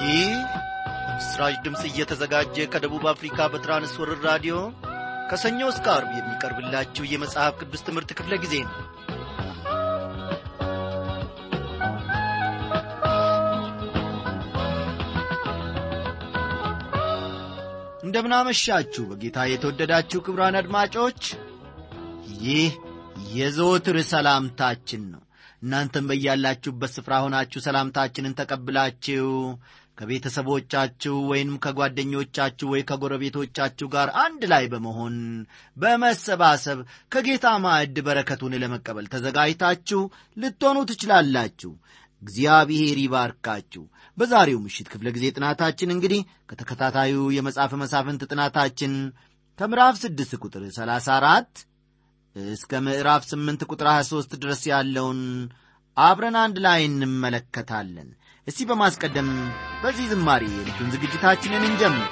ይህ በምስራች ድምፅ እየተዘጋጀ ከደቡብ አፍሪካ በትራንስወርር ራዲዮ ከሰኞ እስከ አርብ የሚቀርብላችሁ የመጽሐፍ ቅዱስ ትምህርት ክፍለ ጊዜ ነው እንደምናመሻችሁ በጌታ የተወደዳችሁ ክብራን አድማጮች ይህ የዘወትር ሰላምታችን ነው እናንተም በያላችሁበት ስፍራ ሆናችሁ ሰላምታችንን ተቀብላችሁ ከቤተሰቦቻችሁ ወይም ከጓደኞቻችሁ ወይ ከጎረቤቶቻችሁ ጋር አንድ ላይ በመሆን በመሰባሰብ ከጌታ ማዕድ በረከቱን ለመቀበል ተዘጋጅታችሁ ልትሆኑ ትችላላችሁ እግዚአብሔር ይባርካችሁ በዛሬው ምሽት ክፍለ ጊዜ ጥናታችን እንግዲህ ከተከታታዩ የመጽሐፍ መሳፍንት ጥናታችን ከምዕራፍ 6 ቁጥር 34 እስከ ምዕራፍ 8 ቁጥር 23 ድረስ ያለውን አብረን አንድ ላይ እንመለከታለን እስቲ በማስቀደም በዚህ ዝማሬ የልጁን ዝግጅታችንን እንጀምር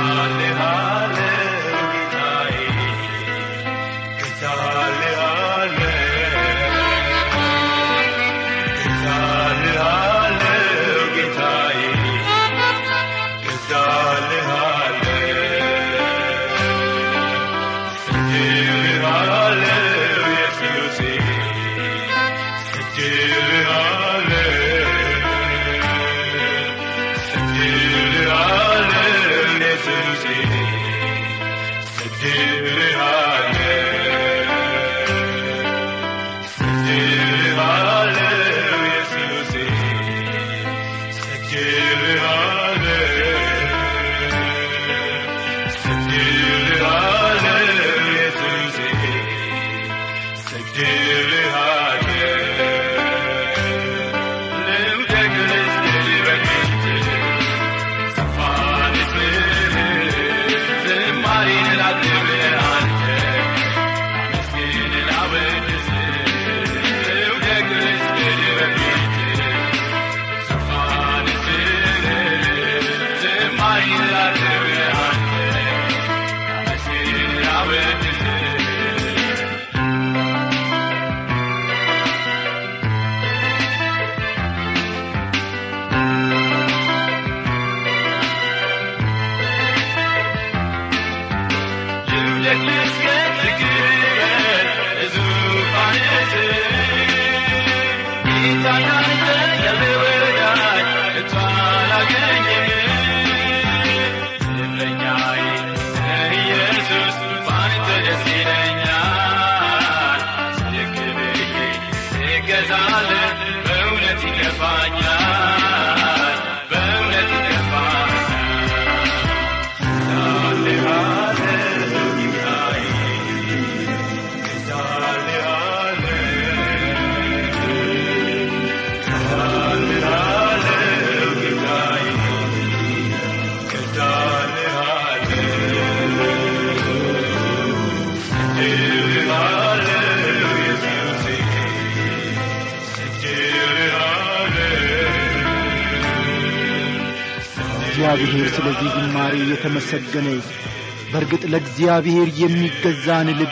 እግዚአብሔር ስለዚህ ዝማሬ የተመሰገነ በእርግጥ ለእግዚአብሔር የሚገዛን ልብ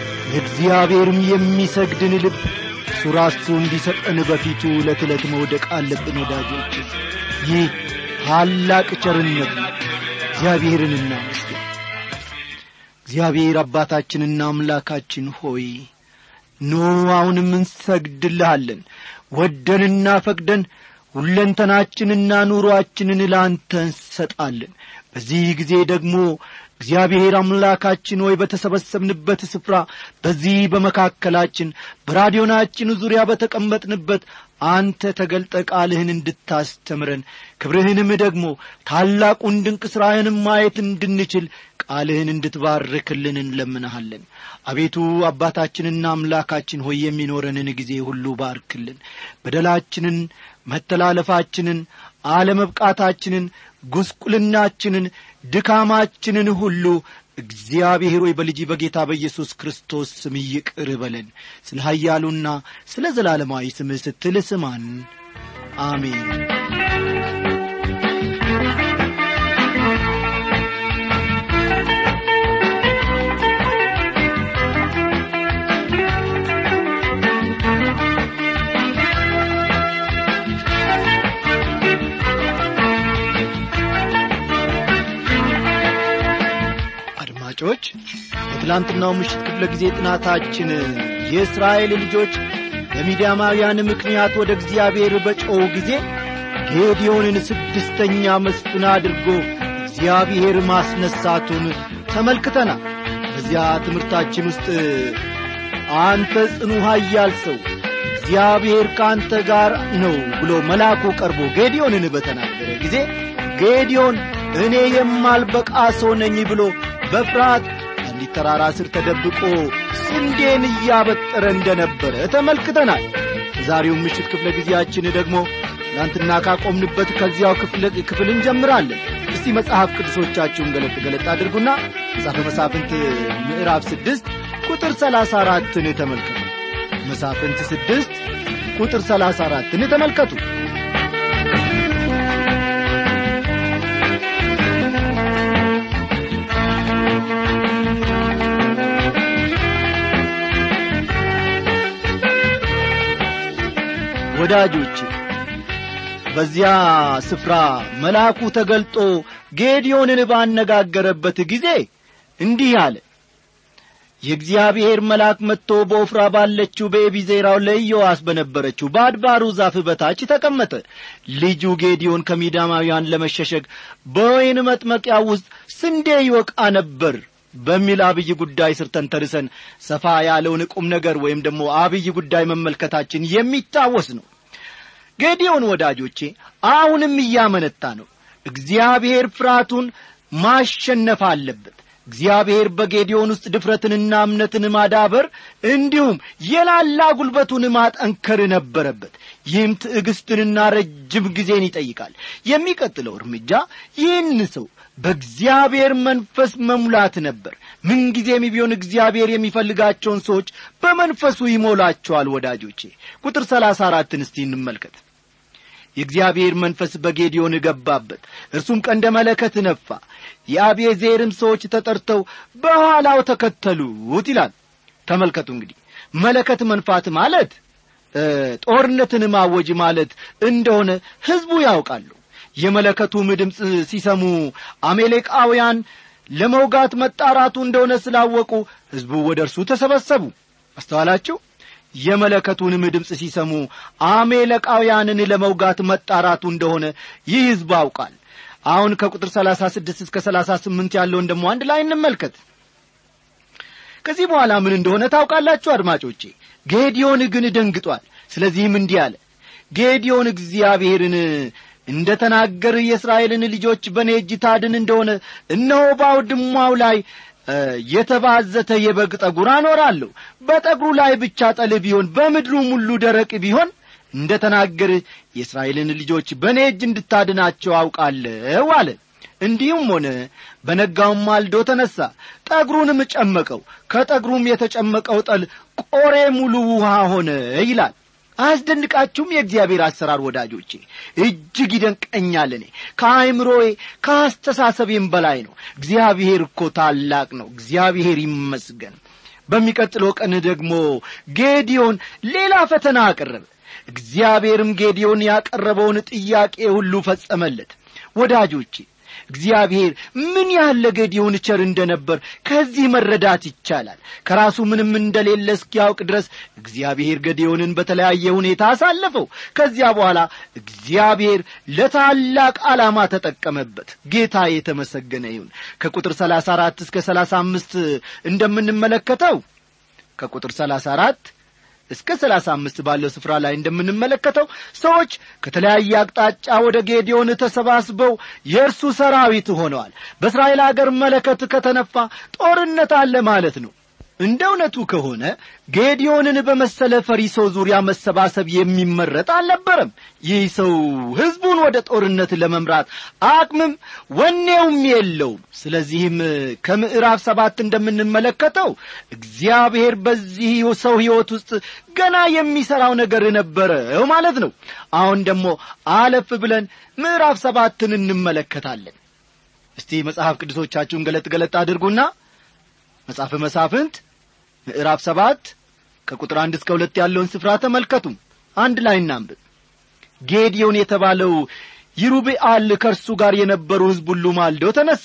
ለእግዚአብሔርም የሚሰግድን ልብ እሱ ራሱ እንዲሰጠን በፊቱ ዕለት ዕለት መውደቅ አለብን ወዳጆች ይህ ታላቅ ቸርነት ነው እግዚአብሔርን እናመስግን እግዚአብሔር አባታችንና አምላካችን ሆይ ኖ አሁንም እንሰግድልሃለን ወደንና ፈቅደን ሁለንተናችንና ኑሮአችንን ለአንተ እንሰጣለን በዚህ ጊዜ ደግሞ እግዚአብሔር አምላካችን ሆይ በተሰበሰብንበት ስፍራ በዚህ በመካከላችን በራዲዮናችን ዙሪያ በተቀመጥንበት አንተ ተገልጠ ቃልህን እንድታስተምረን ክብርህንም ደግሞ ታላቁን ድንቅ ሥራህንም ማየት እንድንችል ቃልህን እንድትባርክልን እንለምንሃለን አቤቱ አባታችንና አምላካችን ሆይ የሚኖረንን ጊዜ ሁሉ ባርክልን በደላችንን መተላለፋችንን አለመብቃታችንን ጉስቁልናችንን ድካማችንን ሁሉ እግዚአብሔር ሆይ በልጅ በጌታ በኢየሱስ ክርስቶስ ስም ይቅር በለን ስለ ኀያሉና ስለ ዘላለማዊ ስምህ ስትል ስማን አሜን አድማጮች በትላንትናው ምሽት ክፍለ ጊዜ ጥናታችን የእስራኤል ልጆች በሚዲያማውያን ምክንያት ወደ እግዚአብሔር በጮኹ ጊዜ ጌዲዮንን ስድስተኛ መስፍን አድርጎ እግዚአብሔር ማስነሳቱን ተመልክተናል በዚያ ትምህርታችን ውስጥ አንተ ጽኑ ኃያል ሰው እግዚአብሔር ከአንተ ጋር ነው ብሎ መልአኩ ቀርቦ ጌዲዮንን በተናገረ ጊዜ ጌዲዮን እኔ የማልበቃ ሰው ነኝ ብሎ በፍርሃት አንዲት ተራራ ስር ተደብቆ ስንዴን እያበጠረ እንደነበረ ተመልክተናል ዛሬው ምሽት ክፍለ ጊዜያችን ደግሞ ትናንትና ካቆምንበት ከዚያው ክፍል እንጀምራለን እስቲ መጽሐፍ ቅዱሶቻችሁን ገለጥ ገለጥ አድርጉና መጽሐፈ መሳፍንት ምዕራፍ ስድስት ቁጥር ሰላሳ አራትን ተመልከቱ መሳፍንት ስድስት ቁጥር ሰላሳ አራትን ተመልከቱ ወዳጆች በዚያ ስፍራ መልአኩ ተገልጦ ጌዲዮንን ባነጋገረበት ጊዜ እንዲህ አለ የእግዚአብሔር መልአክ መጥቶ በኦፍራ ባለችው በኤቢዜራው ለኢዮዋስ በነበረችው በአድባሩ ዛፍ በታች ተቀመጠ ልጁ ጌዲዮን ከሚዳማውያን ለመሸሸግ በወይን መጥመቂያ ውስጥ ስንዴ ይወቃ ነበር በሚል አብይ ጉዳይ ስር ተንተርሰን ሰፋ ያለውን ቁም ነገር ወይም ደግሞ አብይ ጉዳይ መመልከታችን የሚታወስ ነው ጌዲዮን ወዳጆቼ አሁንም እያመነታ ነው እግዚአብሔር ፍርሃቱን ማሸነፍ አለበት እግዚአብሔር በጌዲዮን ውስጥ ድፍረትንና እምነትን ማዳበር እንዲሁም የላላ ጉልበቱን ማጠንከር ነበረበት ይህም ትዕግስትንና ረጅም ጊዜን ይጠይቃል የሚቀጥለው እርምጃ ይህን ሰው በእግዚአብሔር መንፈስ መሙላት ነበር ምንጊዜም ቢሆን እግዚአብሔር የሚፈልጋቸውን ሰዎች በመንፈሱ ይሞላቸዋል ወዳጆቼ ቁጥር ሰላሳ አራትን እስቲ እንመልከት የእግዚአብሔር መንፈስ በጌዲዮን ገባበት እርሱም ቀንደ መለከት ነፋ የአቤዜርም ሰዎች ተጠርተው በኋላው ተከተሉት ይላል ተመልከቱ እንግዲህ መለከት መንፋት ማለት ጦርነትን ማወጅ ማለት እንደሆነ ሕዝቡ ያውቃሉ የመለከቱም ድምፅ ሲሰሙ አሜሌቃውያን ለመውጋት መጣራቱ እንደሆነ ስላወቁ ሕዝቡ ወደ እርሱ ተሰበሰቡ አስተዋላችሁ የመለከቱንም ድምፅ ሲሰሙ አሜለቃውያንን ለመውጋት መጣራቱ እንደሆነ ይህ ሕዝብ አውቃል አሁን ከቁጥር ሰላሳ ስድስት እስከ ሰላሳ ስምንት ያለውን ደግሞ አንድ ላይ እንመልከት ከዚህ በኋላ ምን እንደሆነ ታውቃላችሁ አድማጮቼ ጌዲዮን ግን ደንግጧል ስለዚህም እንዲህ አለ ጌዲዮን እግዚአብሔርን እንደ ተናገር የእስራኤልን ልጆች በእኔ እጅ ታድን እንደሆነ እነሆ ባውድማው ላይ የተባዘተ የበግ ጠጉር አኖራለሁ በጠጉሩ ላይ ብቻ ጠል ቢሆን በምድሩም ሁሉ ደረቅ ቢሆን እንደ ተናገር የእስራኤልን ልጆች በእኔ እጅ እንድታድናቸው አውቃለሁ አለ እንዲሁም ሆነ በነጋውም ማልዶ ተነሣ ጠጉሩንም ጨመቀው ከጠጉሩም የተጨመቀው ጠል ቆሬ ሙሉ ውሃ ሆነ ይላል አያስደንቃችሁም የእግዚአብሔር አሰራር ወዳጆቼ እጅግ ይደንቀኛል እኔ ከአይምሮዬ ከአስተሳሰቤም በላይ ነው እግዚአብሔር እኮ ታላቅ ነው እግዚአብሔር ይመስገን በሚቀጥለው ቀን ደግሞ ጌዲዮን ሌላ ፈተና አቀረበ እግዚአብሔርም ጌዲዮን ያቀረበውን ጥያቄ ሁሉ ፈጸመለት ወዳጆቼ እግዚአብሔር ምን ያህል ለጌዲዮን ቸር እንደነበር ከዚህ መረዳት ይቻላል ከራሱ ምንም እንደሌለ እስኪያውቅ ድረስ እግዚአብሔር ገዲዮንን በተለያየ ሁኔታ አሳለፈው ከዚያ በኋላ እግዚአብሔር ለታላቅ ዓላማ ተጠቀመበት ጌታ የተመሰገነ ይሁን ከቁጥር ሰላሳ አራት እስከ ሰላሳ አምስት እንደምንመለከተው ከቁጥር ሰላሳ አራት እስከ ሰላሳ አምስት ባለው ስፍራ ላይ እንደምንመለከተው ሰዎች ከተለያየ አቅጣጫ ወደ ጌዲዮን ተሰባስበው የእርሱ ሰራዊት ሆነዋል በእስራኤል አገር መለከት ከተነፋ ጦርነት አለ ማለት ነው እንደ እውነቱ ከሆነ ጌዲዮንን በመሰለ ፈሪ ሰው ዙሪያ መሰባሰብ የሚመረጥ አልነበረም ይህ ሰው ሕዝቡን ወደ ጦርነት ለመምራት አቅምም ወኔውም የለውም ስለዚህም ከምዕራፍ ሰባት እንደምንመለከተው እግዚአብሔር በዚህ ሰው ሕይወት ውስጥ ገና የሚሠራው ነገር ነበረው ማለት ነው አሁን ደግሞ አለፍ ብለን ምዕራፍ ሰባትን እንመለከታለን እስቲ መጽሐፍ ቅዱሶቻችሁን ገለጥ ገለጥ አድርጉና መጽሐፈ መሳፍንት ምዕራፍ ሰባት ከቁጥር አንድ እስከ ሁለት ያለውን ስፍራ ተመልከቱ አንድ ላይ እናንብብ ጌዲዮን የተባለው ይሩብአል ከእርሱ ጋር የነበሩ ሕዝብ ሁሉ ማልደው ተነሱ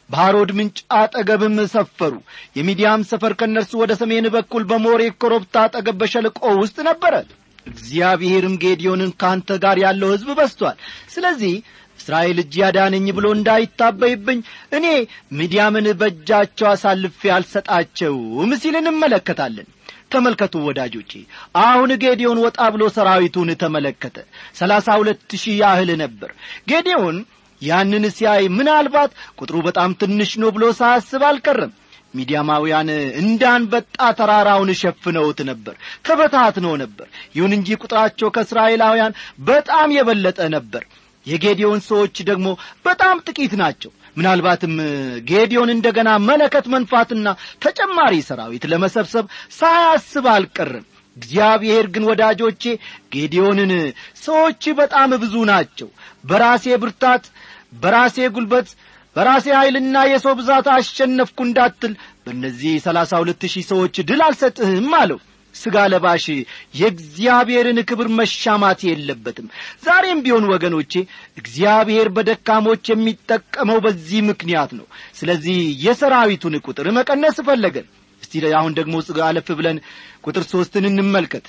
በሐሮድ ምንጭ አጠገብም ሰፈሩ የሚዲያም ሰፈር ከእነርሱ ወደ ሰሜን በኩል በሞሬ ኮረብታ አጠገብ በሸለቆ ውስጥ ነበረ እግዚአብሔርም ጌዲዮንን ከአንተ ጋር ያለው ሕዝብ በስቷል ስለዚህ እስራኤል እጅ ያዳነኝ ብሎ እንዳይታበይብኝ እኔ ሚዲያምን በእጃቸው አሳልፌ አልሰጣቸውም ሲል እንመለከታለን ተመልከቱ ወዳጆቼ አሁን ጌዲዮን ወጣ ብሎ ሰራዊቱን ተመለከተ ሰላሳ ሁለት ሺህ ያህል ነበር ጌዲዮን ያንን ሲያይ ምናልባት ቁጥሩ በጣም ትንሽ ነው ብሎ ሳያስብ አልቀረም ሚዲያማውያን እንዳንበጣ ተራራውን ሸፍነውት ነበር ተበታትነው ነበር ይሁን እንጂ ቁጥራቸው ከእስራኤላውያን በጣም የበለጠ ነበር የጌዲዮን ሰዎች ደግሞ በጣም ጥቂት ናቸው ምናልባትም ጌዲዮን እንደገና መለከት መንፋትና ተጨማሪ ሰራዊት ለመሰብሰብ ሳያስብ አልቀርም እግዚአብሔር ግን ወዳጆቼ ጌዲዮንን ሰዎች በጣም ብዙ ናቸው በራሴ ብርታት በራሴ ጉልበት በራሴ ኀይልና የሰው ብዛት አሸነፍኩ እንዳትል በእነዚህ ሰላሳ ሁለት ሺህ ሰዎች ድል አልሰጥህም አለው ሥጋ ለባሽ የእግዚአብሔርን ክብር መሻማት የለበትም ዛሬም ቢሆን ወገኖቼ እግዚአብሔር በደካሞች የሚጠቀመው በዚህ ምክንያት ነው ስለዚህ የሰራዊቱን ቁጥር መቀነስ ፈለገን እስቲ አሁን ደግሞ አለፍ ብለን ቁጥር ሦስትን እንመልከት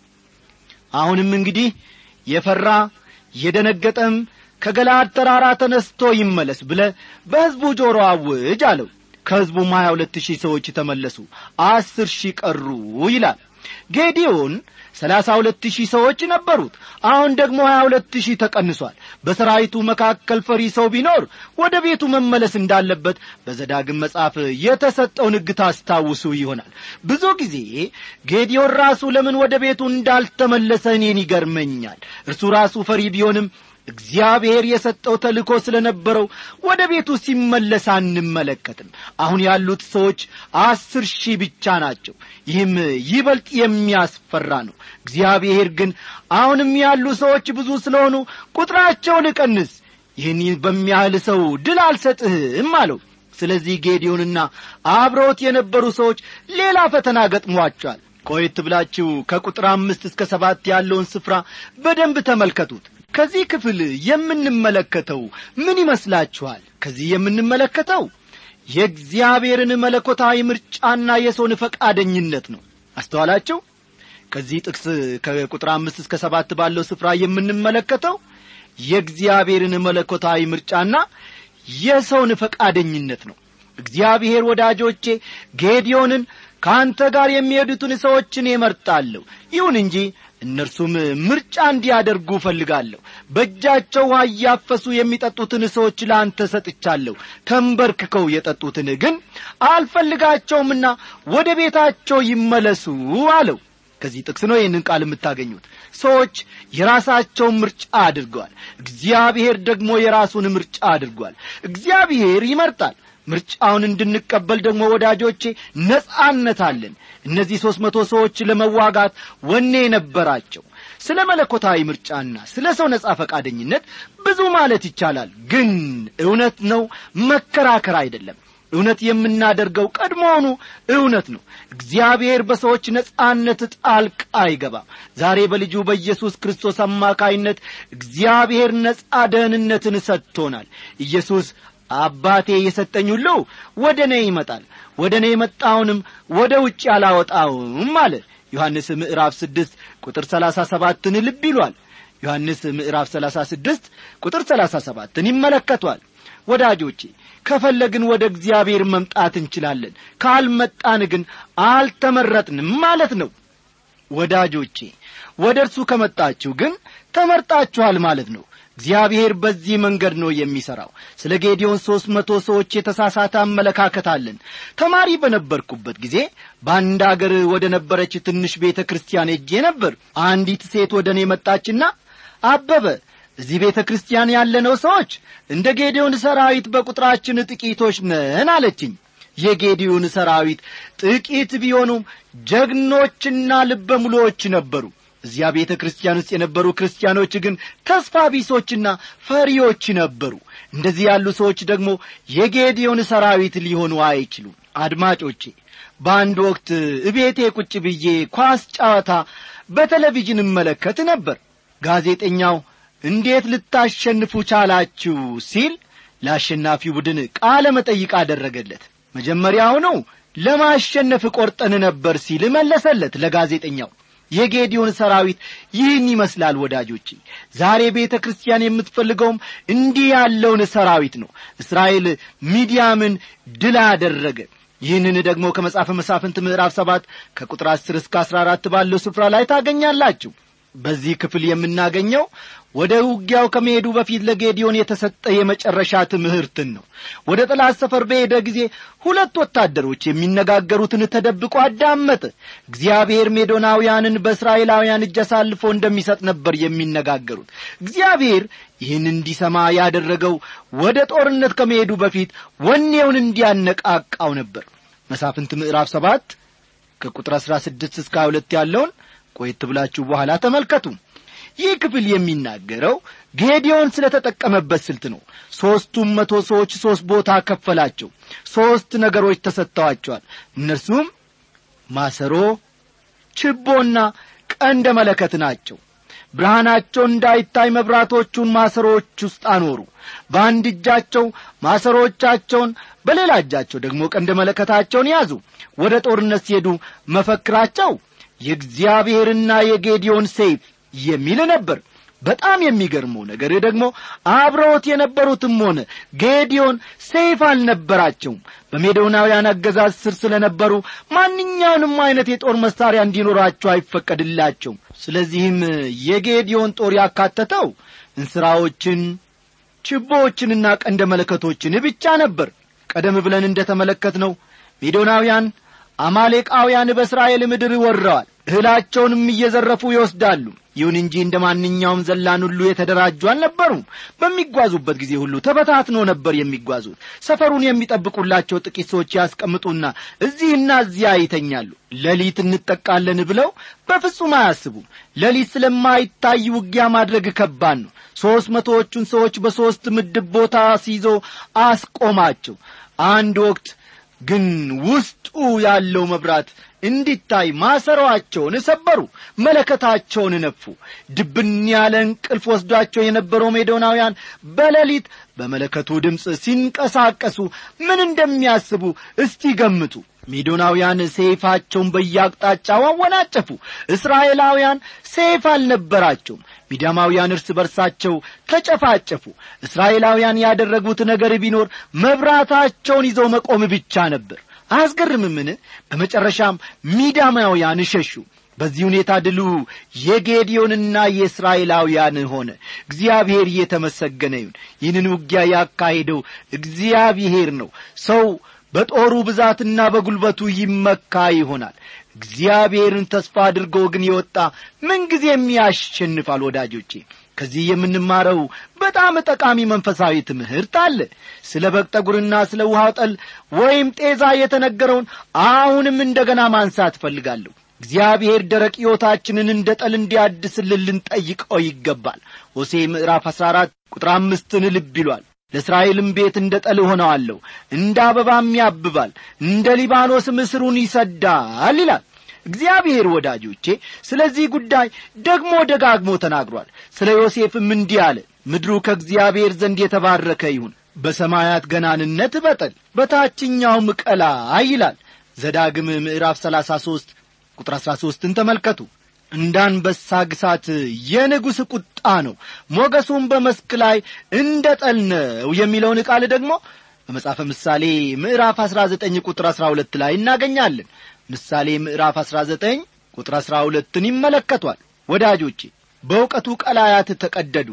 አሁንም እንግዲህ የፈራ የደነገጠም ከገላድ ተራራ ተነስቶ ይመለስ ብለ በሕዝቡ ጆሮ አውጅ አለው ከሕዝቡም ሀያ ሁለት ሺህ ሰዎች ተመለሱ አስር ሺህ ቀሩ ይላል ጌዲዮን ሰላሳ ሁለት ሺህ ሰዎች ነበሩት አሁን ደግሞ ሀያ ሁለት ሺህ ተቀንሷል በሰራዊቱ መካከል ፈሪ ሰው ቢኖር ወደ ቤቱ መመለስ እንዳለበት በዘዳግም መጽሐፍ የተሰጠውን ሕግ ታስታውሱ ይሆናል ብዙ ጊዜ ጌዲዮን ራሱ ለምን ወደ ቤቱ እንዳልተመለሰ እኔን ይገርመኛል እርሱ ራሱ ፈሪ ቢሆንም እግዚአብሔር የሰጠው ተልእኮ ስለ ነበረው ወደ ቤቱ ሲመለስ አንመለከትም አሁን ያሉት ሰዎች አስር ሺህ ብቻ ናቸው ይህም ይበልጥ የሚያስፈራ ነው እግዚአብሔር ግን አሁንም ያሉ ሰዎች ብዙ ስለሆኑ ቁጥራቸውን እቀንስ ይህን በሚያህል ሰው ድል አልሰጥህም አለው ስለዚህ ጌዲዮንና አብረውት የነበሩ ሰዎች ሌላ ፈተና ገጥሟቸዋል ቆየት ብላችሁ ከቁጥር አምስት እስከ ሰባት ያለውን ስፍራ በደንብ ተመልከቱት ከዚህ ክፍል የምንመለከተው ምን ይመስላችኋል ከዚህ የምንመለከተው የእግዚአብሔርን መለኮታዊ ምርጫና የሰውን ፈቃደኝነት ነው አስተዋላችሁ ከዚህ ጥቅስ ከቁጥር አምስት እስከ ሰባት ባለው ስፍራ የምንመለከተው የእግዚአብሔርን መለኮታዊ ምርጫና የሰውን ፈቃደኝነት ነው እግዚአብሔር ወዳጆቼ ጌዲዮንን ከአንተ ጋር የሚሄዱትን ሰዎችን እመርጣለሁ ይሁን እንጂ እነርሱም ምርጫ እንዲያደርጉ እፈልጋለሁ በእጃቸው ውሃ እያፈሱ የሚጠጡትን ሰዎች ለአንተ ሰጥቻለሁ ተንበርክከው የጠጡትን ግን አልፈልጋቸውምና ወደ ቤታቸው ይመለሱ አለው ከዚህ ጥቅስ ነው ይህንን ቃል የምታገኙት ሰዎች የራሳቸውን ምርጫ አድርገዋል እግዚአብሔር ደግሞ የራሱን ምርጫ አድርጓል እግዚአብሔር ይመርጣል ምርጫውን እንድንቀበል ደግሞ ወዳጆቼ ነጻነት አለን እነዚህ ሦስት መቶ ሰዎች ለመዋጋት ወኔ ነበራቸው ስለ መለኮታዊ ምርጫና ስለ ሰው ነጻ ፈቃደኝነት ብዙ ማለት ይቻላል ግን እውነት ነው መከራከር አይደለም እውነት የምናደርገው ቀድሞውኑ እውነት ነው እግዚአብሔር በሰዎች ነጻነት ጣልቃ አይገባም ዛሬ በልጁ በኢየሱስ ክርስቶስ አማካይነት እግዚአብሔር ነጻ ደህንነትን ሰጥቶናል ኢየሱስ አባቴ የሰጠኝ ሁሉ ወደ እኔ ይመጣል ወደ እኔ የመጣውንም ወደ ውጭ አላወጣውም አለ ዮሐንስ ምዕራፍ ስድስት ቁጥር ሰላሳ ሰባትን ልብ ይሏል ዮሐንስ ምዕራፍ ሰላሳ ስድስት ቁጥር ሰላሳ ሰባትን ይመለከቷል ወዳጆቼ ከፈለግን ወደ እግዚአብሔር መምጣት እንችላለን ካልመጣን ግን አልተመረጥንም ማለት ነው ወዳጆቼ ወደ እርሱ ከመጣችሁ ግን ተመርጣችኋል ማለት ነው እግዚአብሔር በዚህ መንገድ ነው የሚሠራው ስለ ጌዲዮን ሦስት መቶ ሰዎች የተሳሳተ አመለካከት አለን ተማሪ በነበርኩበት ጊዜ በአንድ አገር ወደ ነበረች ትንሽ ቤተ ክርስቲያን ሄጄ ነበር አንዲት ሴት ወደ እኔ መጣችና አበበ እዚህ ቤተ ክርስቲያን ያለነው ሰዎች እንደ ጌዲዮን ሰራዊት በቁጥራችን ጥቂቶች ነን አለችኝ የጌዲዮን ሰራዊት ጥቂት ቢሆኑም ጀግኖችና ልበ ሙሉዎች ነበሩ እዚያ ቤተ ክርስቲያን ውስጥ የነበሩ ክርስቲያኖች ግን ተስፋ ቢሶችና ፈሪዎች ነበሩ እንደዚህ ያሉ ሰዎች ደግሞ የጌዲዮን ሰራዊት ሊሆኑ አይችሉም አድማጮቼ በአንድ ወቅት እቤቴ ቁጭ ብዬ ኳስ ጨዋታ በቴሌቪዥን እመለከት ነበር ጋዜጠኛው እንዴት ልታሸንፉ ቻላችሁ ሲል ለአሸናፊው ቡድን ቃለ መጠይቅ አደረገለት መጀመሪያውኑ ለማሸነፍ ቆርጠን ነበር ሲል መለሰለት ለጋዜጠኛው የጌዲዮን ሰራዊት ይህን ይመስላል ወዳጆቼ ዛሬ ቤተ ክርስቲያን የምትፈልገውም እንዲህ ያለውን ሰራዊት ነው እስራኤል ሚዲያምን ድል አደረገ ይህንን ደግሞ ከመጽሐፈ መሳፍንት ምዕራፍ ሰባት ከቁጥር አስር እስከ አስራ አራት ባለው ስፍራ ላይ ታገኛላችሁ በዚህ ክፍል የምናገኘው ወደ ውጊያው ከመሄዱ በፊት ለጌዲዮን የተሰጠ የመጨረሻ ትምህርትን ነው ወደ ጠላት ሰፈር በሄደ ጊዜ ሁለት ወታደሮች የሚነጋገሩትን ተደብቆ አዳመጠ እግዚአብሔር ሜዶናውያንን በእስራኤላውያን እጅ አሳልፎ እንደሚሰጥ ነበር የሚነጋገሩት እግዚአብሔር ይህን እንዲሰማ ያደረገው ወደ ጦርነት ከመሄዱ በፊት ወኔውን እንዲያነቃቃው ነበር መሳፍንት ምዕራፍ ሰባት ከቁጥር አሥራ ስድስት እስከ ሁለት ያለውን ቆየት ብላችሁ በኋላ ተመልከቱ ይህ ክፍል የሚናገረው ጌዲዮን ስለ ተጠቀመበት ስልት ነው ሦስቱም መቶ ሰዎች ሦስት ቦታ ከፈላቸው ሦስት ነገሮች ተሰጥተዋቸዋል እነርሱም ማሰሮ ችቦና ቀንደ መለከት ናቸው ብርሃናቸው እንዳይታይ መብራቶቹን ማሰሮዎች ውስጥ አኖሩ በአንድ እጃቸው ማሰሮቻቸውን በሌላ እጃቸው ደግሞ ቀንደ መለከታቸውን ያዙ ወደ ጦርነት ሲሄዱ መፈክራቸው የእግዚአብሔርና የጌዲዮን ሰይፍ የሚል ነበር በጣም የሚገርመው ነገር ደግሞ አብረውት የነበሩትም ሆነ ጌዲዮን ሰይፍ አልነበራቸውም በሜዶናውያን አገዛዝ ስር ስለ ነበሩ ማንኛውንም አይነት የጦር መሳሪያ እንዲኖራቸው አይፈቀድላቸውም ስለዚህም የጌዲዮን ጦር ያካተተው እንስራዎችን ችቦዎችንና ቀንደ መለከቶችን ብቻ ነበር ቀደም ብለን እንደ ተመለከትነው ሜዶናውያን አማሌቃውያን በእስራኤል ምድር ወረዋል እህላቸውንም እየዘረፉ ይወስዳሉ ይሁን እንጂ እንደ ማንኛውም ዘላን ሁሉ የተደራጁ አልነበሩም በሚጓዙበት ጊዜ ሁሉ ተበታትኖ ነበር የሚጓዙት ሰፈሩን የሚጠብቁላቸው ጥቂት ሰዎች ያስቀምጡና እዚህና እዚያ ይተኛሉ ሌሊት እንጠቃለን ብለው በፍጹም አያስቡም ሌሊት ስለማይታይ ውጊያ ማድረግ ከባድ ነው ሦስት መቶዎቹን ሰዎች በሦስት ምድብ ቦታ ሲይዞ አስቆማቸው አንድ ወቅት ግን ውስጡ ያለው መብራት እንዲታይ ማሰሯቸውን ሰበሩ መለከታቸውን ነፉ ድብን ያለ እንቅልፍ ወስዷቸው የነበረው ሜዶናውያን በሌሊት በመለከቱ ድምፅ ሲንቀሳቀሱ ምን እንደሚያስቡ እስቲ ገምቱ ሜዶናውያን ሰይፋቸውን በየአቅጣጫው አወናጨፉ እስራኤላውያን ሰይፍ አልነበራቸውም ሚዳማውያን እርስ በርሳቸው ተጨፋጨፉ እስራኤላውያን ያደረጉት ነገር ቢኖር መብራታቸውን ይዘው መቆም ብቻ ነበር አያስገርምምን በመጨረሻም ሚዳማውያን ሸሹ በዚህ ሁኔታ ድሉ የጌዲዮንና የእስራኤላውያን ሆነ እግዚአብሔር እየተመሰገነ ይሁን ይህንን ውጊያ ያካሄደው እግዚአብሔር ነው ሰው በጦሩ ብዛትና በጉልበቱ ይመካ ይሆናል እግዚአብሔርን ተስፋ አድርጎ ግን የወጣ ምንጊዜም ያሸንፋል ወዳጆቼ ከዚህ የምንማረው በጣም ጠቃሚ መንፈሳዊ ትምህርት አለ ስለ በግ ጠጉርና ስለ ውሃው ጠል ወይም ጤዛ የተነገረውን አሁንም እንደገና ማንሳት እፈልጋለሁ እግዚአብሔር ደረቅ ሕይወታችንን እንደ ጠል እንዲያድስልን ልንጠይቀው ይገባል ሆሴ ምዕራፍ አሥራ አራት ቁጥር አምስትን ልብ ይሏል ለእስራኤልም ቤት እንደ ጠል ሆነዋለሁ እንደ አበባም ያብባል እንደ ሊባኖስም እስሩን ይሰዳል ይላል እግዚአብሔር ወዳጆቼ ስለዚህ ጉዳይ ደግሞ ደጋግሞ ተናግሯል ስለ ዮሴፍም እንዲህ አለ ምድሩ ከእግዚአብሔር ዘንድ የተባረከ ይሁን በሰማያት ገናንነት በጠል በታችኛውም ቀላ ይላል ዘዳግም ምዕራፍ ሰላሳ ሦስት ቁጥር አሥራ ሦስትን ተመልከቱ እንዳንበሳ ግሳት የንጉሥ ቁጣ ነው ሞገሱም በመስክ ላይ እንደ ጠል ነው የሚለውን ቃል ደግሞ በመጽሐፈ ምሳሌ ምዕራፍ አሥራ ዘጠኝ ቁጥር አሥራ ሁለት ላይ እናገኛለን ምሳሌ ምዕራፍ አሥራ ዘጠኝ ቁጥር አሥራ ሁለትን ይመለከቷል ወዳጆቼ በእውቀቱ ቀላያት ተቀደዱ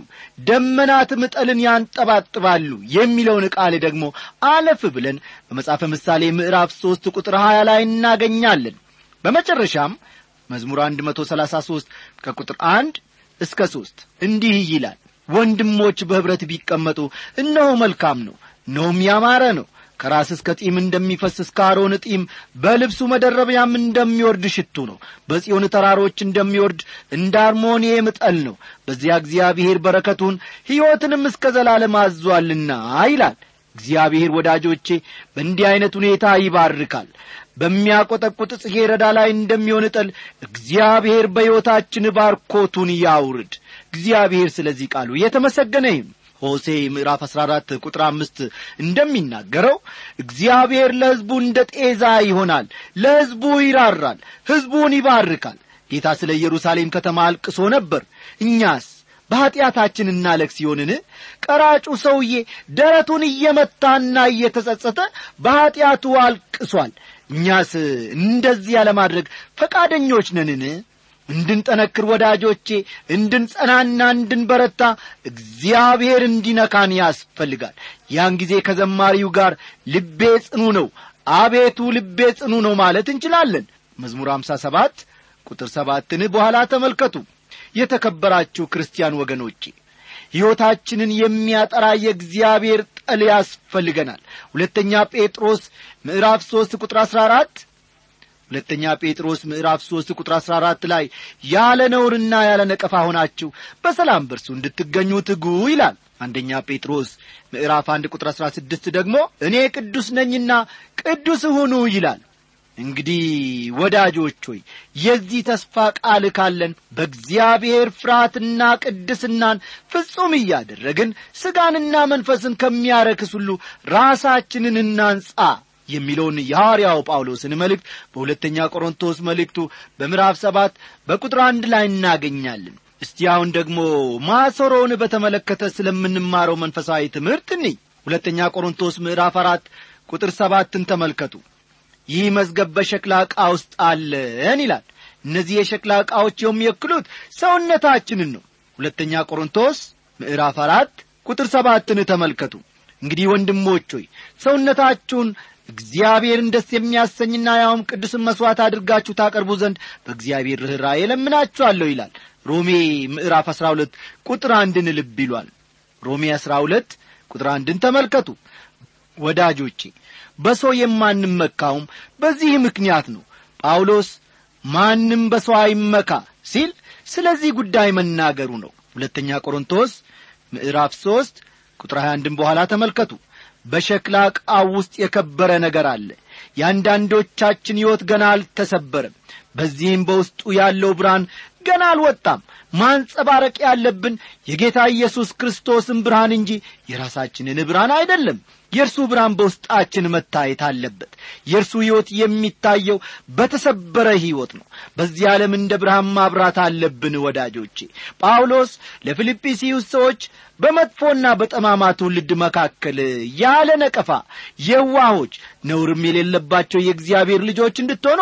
ደመናትም ጠልን ያንጠባጥባሉ የሚለውን ቃል ደግሞ አለፍ ብለን በመጽሐፈ ምሳሌ ምዕራፍ ሦስት ቁጥር ሀያ ላይ እናገኛለን በመጨረሻም መዝሙር አንድ መቶ ሰላሳ ሦስት ከቁጥር አንድ እስከ ሦስት እንዲህ ይላል ወንድሞች በኅብረት ቢቀመጡ እነሆ መልካም ነው እነሆም ያማረ ነው ከራስ እስከ ጢም እንደሚፈስ እስከ አሮን ጢም በልብሱ መደረቢያም እንደሚወርድ ሽቱ ነው በጽዮን ተራሮች እንደሚወርድ እንደ አርሞንኤም ጠል ነው በዚያ እግዚአብሔር በረከቱን ሕይወትንም እስከ ዘላለም አዟልና ይላል እግዚአብሔር ወዳጆቼ በእንዲህ ዐይነት ሁኔታ ይባርካል በሚያቈጠቁጥ ጽጌረዳ ላይ እንደሚሆን ጠል እግዚአብሔር በሕይወታችን ባርኮቱን ያውርድ እግዚአብሔር ስለዚህ ቃሉ የተመሰገነ ይሁን ሆሴ ምዕራፍ 14 ቁጥር አምስት እንደሚናገረው እግዚአብሔር ለሕዝቡ እንደ ጤዛ ይሆናል፣ ለሕዝቡ ይራራል፣ ሕዝቡን ይባርካል። ጌታ ስለ ኢየሩሳሌም ከተማ አልቅሶ ነበር። እኛስ በኀጢአታችን እናለቅስ ሲሆንን ቀራጩ ሰውዬ ደረቱን እየመታና እየተጸጸተ በኀጢአቱ አልቅሷል። እኛስ እንደዚያ ለማድረግ ፈቃደኞች ነንን? እንድንጠነክር ወዳጆቼ፣ እንድንጸናና እንድንበረታ እግዚአብሔር እንዲነካን ያስፈልጋል። ያን ጊዜ ከዘማሪው ጋር ልቤ ጽኑ ነው፣ አቤቱ ልቤ ጽኑ ነው ማለት እንችላለን። መዝሙር አምሳ ሰባት ቁጥር ሰባትን በኋላ ተመልከቱ። የተከበራችሁ ክርስቲያን ወገኖቼ ሕይወታችንን የሚያጠራ የእግዚአብሔር ጠል ያስፈልገናል። ሁለተኛ ጴጥሮስ ምዕራፍ ሦስት ቁጥር አሥራ አራት ሁለተኛ ጴጥሮስ ምዕራፍ ሦስት ቁጥር አሥራ አራት ላይ ያለ ነውርና ያለ ነቀፋ ሆናችሁ በሰላም በርሱ እንድትገኙ ትጉ ይላል። አንደኛ ጴጥሮስ ምዕራፍ አንድ ቁጥር አሥራ ስድስት ደግሞ እኔ ቅዱስ ነኝና ቅዱስ ሁኑ ይላል። እንግዲህ ወዳጆች ሆይ የዚህ ተስፋ ቃል ካለን በእግዚአብሔር ፍርሃትና ቅድስናን ፍጹም እያደረግን ሥጋንና መንፈስን ከሚያረክስ ሁሉ ራሳችንን እናንጻ የሚለውን የሐዋርያው ጳውሎስን መልእክት በሁለተኛ ቆሮንቶስ መልእክቱ በምዕራፍ ሰባት በቁጥር አንድ ላይ እናገኛለን። እስቲ አሁን ደግሞ ማሰሮውን በተመለከተ ስለምንማረው መንፈሳዊ ትምህርት እኒ ሁለተኛ ቆሮንቶስ ምዕራፍ አራት ቁጥር ሰባትን ተመልከቱ። ይህ መዝገብ በሸክላ ዕቃ ውስጥ አለን ይላል። እነዚህ የሸክላ ዕቃዎች የሚወክሉት ሰውነታችንን ነው። ሁለተኛ ቆሮንቶስ ምዕራፍ አራት ቁጥር ሰባትን ተመልከቱ። እንግዲህ ወንድሞች ሆይ ሰውነታችሁን እግዚአብሔርን ደስ የሚያሰኝና ያውም ቅዱስን መሥዋዕት አድርጋችሁ ታቀርቡ ዘንድ በእግዚአብሔር ርኅራኄ እለምናችኋለሁ ይላል። ሮሜ ምዕራፍ አሥራ ሁለት ቁጥር አንድን ልብ ይሏል። ሮሜ አሥራ ሁለት ቁጥር አንድን ተመልከቱ ወዳጆቼ በሰው የማንመካውም በዚህ ምክንያት ነው። ጳውሎስ ማንም በሰው አይመካ ሲል ስለዚህ ጉዳይ መናገሩ ነው። ሁለተኛ ቆሮንቶስ ምዕራፍ ሦስት ቁጥር 21 በኋላ ተመልከቱ። በሸክላ ዕቃው ውስጥ የከበረ ነገር አለ። የአንዳንዶቻችን ሕይወት ገና አልተሰበረም። በዚህም በውስጡ ያለው ብርሃን ገና አልወጣም። ማንጸባረቅ ያለብን የጌታ ኢየሱስ ክርስቶስን ብርሃን እንጂ የራሳችንን ብርሃን አይደለም። የእርሱ ብርሃን በውስጣችን መታየት አለበት። የእርሱ ሕይወት የሚታየው በተሰበረ ሕይወት ነው። በዚህ ዓለም እንደ ብርሃን ማብራት አለብን። ወዳጆቼ ጳውሎስ ለፊልጵስዩስ ሰዎች በመጥፎና በጠማማ ትውልድ መካከል ያለ ነቀፋ የዋሆች፣ ነውርም የሌለባቸው የእግዚአብሔር ልጆች እንድትሆኑ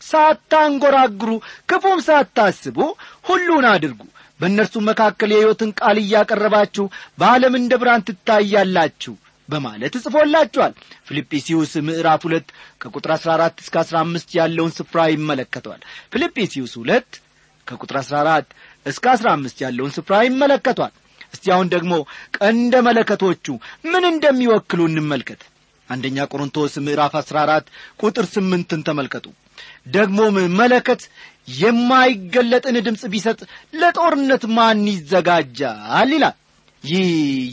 ሳታንጐራግሩ ክፉም ሳታስቡ ሁሉን አድርጉ በእነርሱ መካከል የሕይወትን ቃል እያቀረባችሁ በዓለም እንደ ብርሃን ትታያላችሁ በማለት ጽፎላችኋል። ፊልጵስዩስ ምዕራፍ ሁለት ከቁጥር አሥራ አራት እስከ አሥራ አምስት ያለውን ስፍራ ይመለከተዋል። ፊልጵስዩስ ሁለት ከቁጥር አሥራ አራት እስከ አሥራ አምስት ያለውን ስፍራ ይመለከቷል። እስቲ አሁን ደግሞ ቀንደ መለከቶቹ ምን እንደሚወክሉ እንመልከት። አንደኛ ቆሮንቶስ ምዕራፍ አሥራ አራት ቁጥር ስምንትን ተመልከቱ። ደግሞም መለከት የማይገለጥን ድምፅ ቢሰጥ ለጦርነት ማን ይዘጋጃል ይላል። ይህ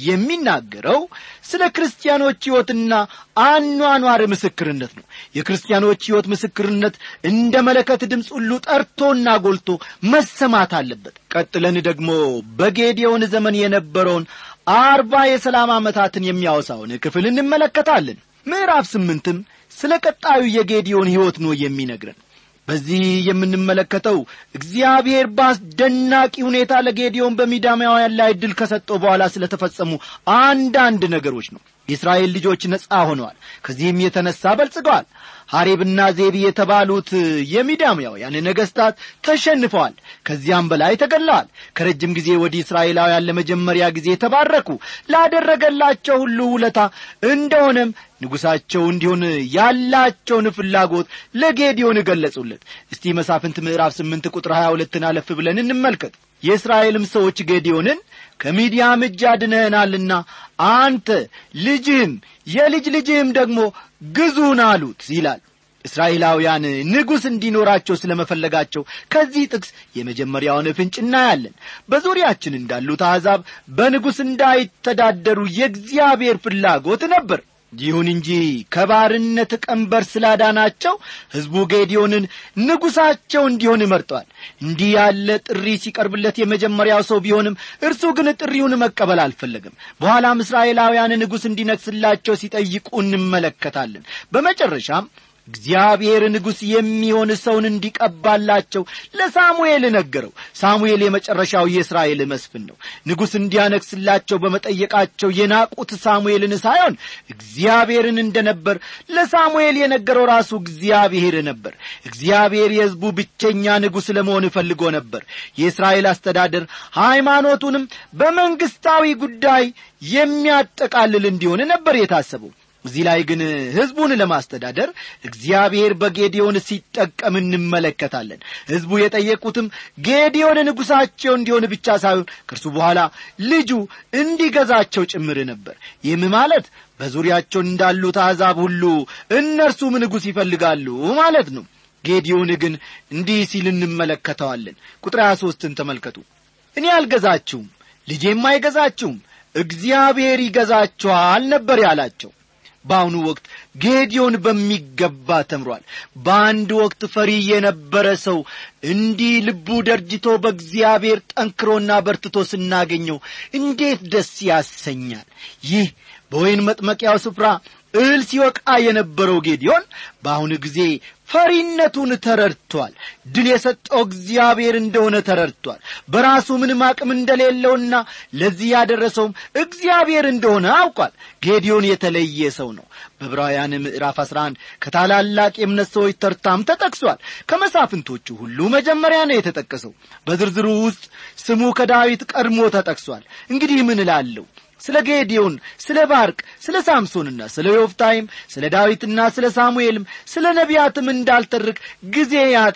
የሚናገረው ስለ ክርስቲያኖች ሕይወትና አኗኗር ምስክርነት ነው። የክርስቲያኖች ሕይወት ምስክርነት እንደ መለከት ድምፅ ሁሉ ጠርቶና ጎልቶ መሰማት አለበት። ቀጥለን ደግሞ በጌዴዎን ዘመን የነበረውን አርባ የሰላም ዓመታትን የሚያወሳውን ክፍል እንመለከታለን። ምዕራፍ ስምንትም ስለ ቀጣዩ የጌዴዎን ሕይወት ነው የሚነግረን። በዚህ የምንመለከተው እግዚአብሔር በአስደናቂ ሁኔታ ለጌዲዮን በሚዳማውያን ላይ ድል ከሰጠው በኋላ ስለተፈጸሙ አንዳንድ ነገሮች ነው። የእስራኤል ልጆች ነጻ ሆነዋል። ከዚህም የተነሳ በልጽገዋል። ሐሬብና ዜቢ የተባሉት የሚዳማውያን ነገሥታት ተሸንፈዋል። ከዚያም በላይ ተገለዋል። ከረጅም ጊዜ ወዲህ እስራኤላውያን ለመጀመሪያ ጊዜ ተባረኩ። ላደረገላቸው ሁሉ ውለታ እንደሆነም ንጉሣቸው እንዲሆን ያላቸውን ፍላጎት ለጌዲዮን ገለጹለት። እስቲ መሳፍንት ምዕራፍ ስምንት ቁጥር ሀያ ሁለትን አለፍ ብለን እንመልከት። የእስራኤልም ሰዎች ጌዲዮንን ከሚዲያም እጅ አድነህናልና አንተ ልጅህም የልጅ ልጅህም ደግሞ ግዙን አሉት ይላል። እስራኤላውያን ንጉሥ እንዲኖራቸው ስለ መፈለጋቸው ከዚህ ጥቅስ የመጀመሪያውን ፍንጭ እናያለን። በዙሪያችን እንዳሉት አሕዛብ በንጉሥ እንዳይተዳደሩ የእግዚአብሔር ፍላጎት ነበር። ይሁን እንጂ ከባርነት ቀንበር ስላዳናቸው ሕዝቡ ጌዲዮንን ንጉሣቸው እንዲሆን መርጧል እንዲህ ያለ ጥሪ ሲቀርብለት የመጀመሪያው ሰው ቢሆንም እርሱ ግን ጥሪውን መቀበል አልፈለግም በኋላም እስራኤላውያን ንጉሥ እንዲነግስላቸው ሲጠይቁ እንመለከታለን በመጨረሻም እግዚአብሔር ንጉሥ የሚሆን ሰውን እንዲቀባላቸው ለሳሙኤል ነገረው ሳሙኤል የመጨረሻው የእስራኤል መስፍን ነው ንጉሥ እንዲያነግስላቸው በመጠየቃቸው የናቁት ሳሙኤልን ሳይሆን እግዚአብሔርን እንደነበር ለሳሙኤል የነገረው ራሱ እግዚአብሔር ነበር እግዚአብሔር የሕዝቡ ብቸኛ ንጉሥ ለመሆን ፈልጎ ነበር የእስራኤል አስተዳደር ሃይማኖቱንም በመንግሥታዊ ጉዳይ የሚያጠቃልል እንዲሆን ነበር የታሰበው እዚህ ላይ ግን ሕዝቡን ለማስተዳደር እግዚአብሔር በጌዲዮን ሲጠቀም እንመለከታለን ሕዝቡ የጠየቁትም ጌዲዮን ንጉሣቸው እንዲሆን ብቻ ሳይሆን ከእርሱ በኋላ ልጁ እንዲገዛቸው ጭምር ነበር ይህም ማለት በዙሪያቸው እንዳሉት አሕዛብ ሁሉ እነርሱም ንጉሥ ይፈልጋሉ ማለት ነው ጌዲዮን ግን እንዲህ ሲል እንመለከተዋለን ቁጥር 23ን ተመልከቱ እኔ አልገዛችሁም ልጄም አይገዛችሁም እግዚአብሔር ይገዛችኋል ነበር ያላቸው በአሁኑ ወቅት ጌዲዮን በሚገባ ተምሯል በአንድ ወቅት ፈሪ የነበረ ሰው እንዲህ ልቡ ደርጅቶ በእግዚአብሔር ጠንክሮና በርትቶ ስናገኘው እንዴት ደስ ያሰኛል ይህ በወይን መጥመቂያው ስፍራ እህል ሲወቃ የነበረው ጌዲዮን በአሁኑ ጊዜ ፈሪነቱን ተረድቷል ድል የሰጠው እግዚአብሔር እንደሆነ ተረድቷል በራሱ ምንም አቅም እንደሌለውና ለዚህ ያደረሰውም እግዚአብሔር እንደሆነ አውቋል ጌዲዮን የተለየ ሰው ነው በዕብራውያን ምዕራፍ 11 ከታላላቅ የእምነት ሰዎች ተርታም ተጠቅሷል ከመሳፍንቶቹ ሁሉ መጀመሪያ ነው የተጠቀሰው በዝርዝሩ ውስጥ ስሙ ከዳዊት ቀድሞ ተጠቅሷል እንግዲህ ምን እላለሁ ስለ ጌዲዮን ስለ ባርቅ ስለ ሳምሶንና ስለ ዮፍታይም ስለ ዳዊትና ስለ ሳሙኤልም ስለ ነቢያትም እንዳልተርክ ጊዜ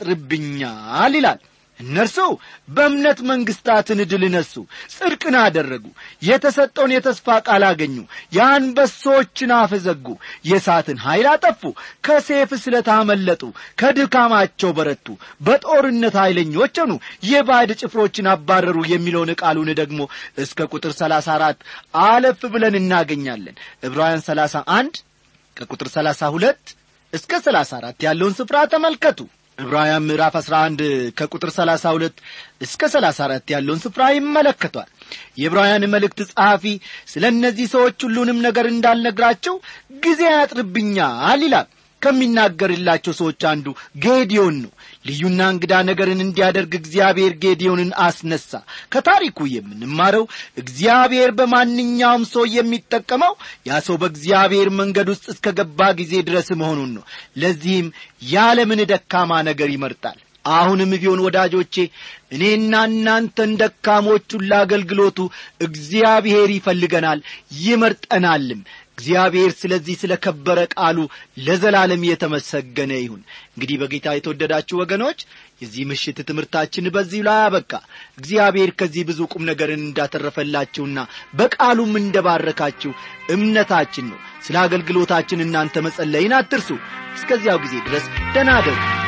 ያጥርብኛል ይላል እነርሱ በእምነት መንግሥታትን ድል ነሱ ጽድቅን አደረጉ የተሰጠውን የተስፋ ቃል አገኙ የአንበሶችን አፍ ዘጉ የእሳትን ኀይል አጠፉ ከሴፍ ስለታመለጡ ከድካማቸው በረቱ በጦርነት ኀይለኞች ሆኑ የባዕድ ጭፍሮችን አባረሩ የሚለውን ቃሉን ደግሞ እስከ ቁጥር ሰላሳ አራት አለፍ ብለን እናገኛለን ዕብራውያን ሰላሳ አንድ ከቁጥር ሰላሳ ሁለት እስከ ሰላሳ አራት ያለውን ስፍራ ተመልከቱ ዕብራውያን ምዕራፍ 11 ከቁጥር 32 እስከ 34 ያለውን ስፍራ ይመለከቷል የዕብራውያን መልእክት ጸሐፊ ስለ እነዚህ ሰዎች ሁሉንም ነገር እንዳልነግራቸው ጊዜ ያጥርብኛል ይላል ከሚናገርላቸው ሰዎች አንዱ ጌዲዮን ነው ልዩና እንግዳ ነገርን እንዲያደርግ እግዚአብሔር ጌዲዮንን አስነሳ ከታሪኩ የምንማረው እግዚአብሔር በማንኛውም ሰው የሚጠቀመው ያ ሰው በእግዚአብሔር መንገድ ውስጥ እስከ ገባ ጊዜ ድረስ መሆኑን ነው ለዚህም ያለምን ደካማ ነገር ይመርጣል አሁንም ቢሆን ወዳጆቼ እኔና እናንተን ደካሞቹን ለአገልግሎቱ እግዚአብሔር ይፈልገናል ይመርጠናልም እግዚአብሔር ስለዚህ ስለ ከበረ ቃሉ ለዘላለም የተመሰገነ ይሁን እንግዲህ በጌታ የተወደዳችሁ ወገኖች የዚህ ምሽት ትምህርታችን በዚህ ላይ አበቃ እግዚአብሔር ከዚህ ብዙ ቁም ነገርን እንዳተረፈላችሁና በቃሉም እንደባረካችሁ እምነታችን ነው ስለ አገልግሎታችን እናንተ መጸለይን አትርሱ እስከዚያው ጊዜ ድረስ ደናደሩ